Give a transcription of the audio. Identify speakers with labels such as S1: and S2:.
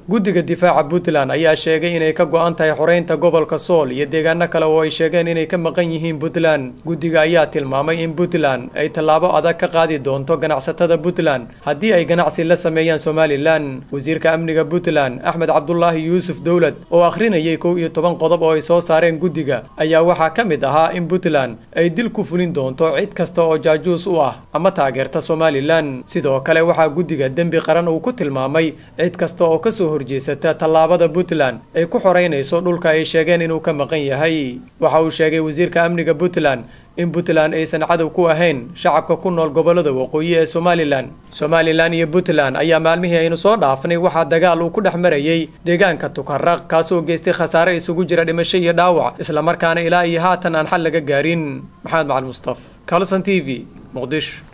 S1: guddiga difaaca puntland ayaa sheegay inay ka go-an tahay xoreynta gobolka sool iyo deegaano kale oo ay sheegeen inay ka maqan yihiin puntland guddiga ayaa tilmaamay in puntland ay tallaabo adag ka qaadi doonto ganacsatada puntland haddii ay ganacsi la sameeyaan somalilan wasiirka amniga puntland axmed cabdulaahi yuusuf dowlad oo akhrinayay kow iyo toban qodob oo ay soo saareen guddiga ayaa waxaa ka mid ahaa in puntland ay dil ku fulin doonto cid kasta oo jaajuus u ah ama taageerta somalilan sidoo kale waxaa guddiga dembi qaran uu ku tilmaamay cid kasta oo kasoo horjeesata tallaabada puntland ay ku xoreynayso dhulka ay sheegeen inuu ka maqan yahay waxa uu sheegay wasiirka amniga puntland in puntland aysan cadow ku ahayn shacabka ku nool gobollada waqooyi ee somalilan somalilan iyo puntland ayaa maalmihii aynu soo dhaafnay waxaa dagaal uu ku dhex marayay deegaanka tukaraq kaasoo geystay khasaare isugu jira dhimasho iyo dhaawac islamarkaana ilaa iyo haatan aan xal laga gaarin maxamed macali mustaf calson t v muqdisho